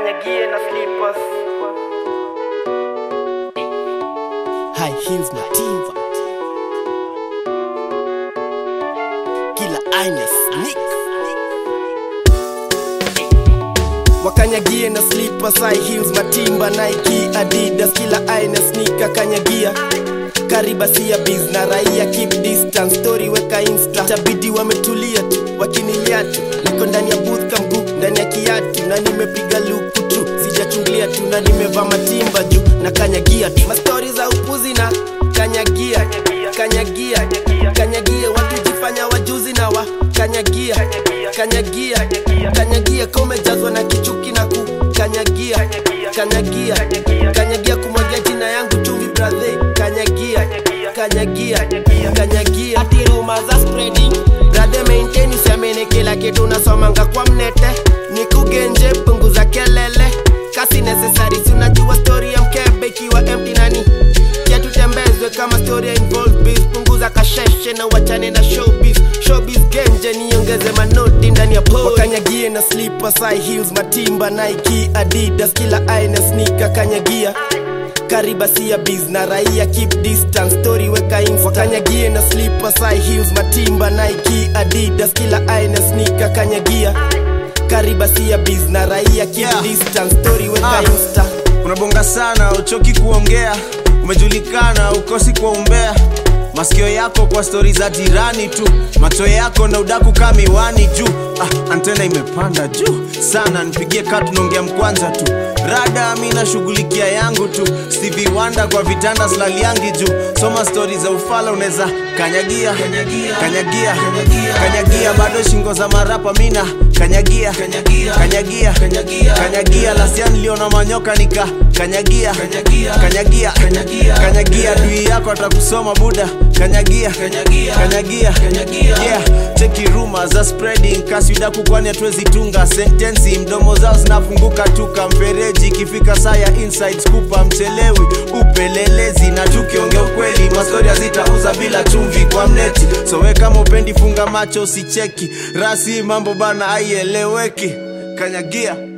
kanyagie na slippers high heels matimba kila aina sneak wakanyagie na slippers high heels matimba nike adidas kila aina sneaker kanyagia karibasia biz na raia keep distance story weka insta tabidi wametulia tu wakinilia tu niko ndani ya booth kamgu ndani ya kiatu na nimepiga luku tu sijachungulia tu na nimevaa matimba juu na kanyagia tu mastori za upuzi na kanyagia kanyagia kanyagia watu jifanya wajuzi na wa kanyagia kanyagia kanyagia komejazwa na kichuki na kukanyagia kanyagia kanyagia kumwagia jina yangu chumvi brathe kanyagia kanyagia kanyagia ati rumor za spreading brother maintain usiamini kila kitu unasomanga kwa mnete ni kugenje punguza kelele kasi necessary si unajua story ya mkebe ikiwa empty nani ya tutembezwe kama story ya involved biz punguza kasheshe na wachane na showbiz showbiz genje niongeze manoti ndani ya pole wakanyagie na slippers high heels matimba nike adidas kila aina sneaker kanyagia karibasia biz na raia keep distance story weka insta wakanyagie na slippers high heels matimba nike adidas kila aina sneaker kanyagia karibasia biz na raia keep Yeah. distance story weka Ah. insta unabonga sana uchoki kuongea umejulikana ukosi kwa umbea masikio yako kwa stori za jirani tu macho yako na udaku ka miwani juu ah, antena imepanda juu sana nipigie kaa tunaongea mkwanza tu rada mi nashughulikia yangu tu Stevie Wonder kwa vitanda slaliangi juu soma stori za ufala unaweza kanyagia kanyagia kanyagia bado shingo za marapa mina kanyagia kanyagia kanyagia lasia niliona manyoka nika kanyagia kanyagia kanyagia dui yako atakusoma buda kanyagia kanyagia yeah cheki rumor za spreading kasi udaku kwani hatuwezi tunga sentensi mdomo zao zinafunguka tuka mfereji ikifika saa ya insights kupa mchelewi upelelezi na tukiongea ukweli mastori hazitauza bila chumvi kwa mneti so we kama upendi funga macho usicheki rasi mambo bana aieleweki kanyagia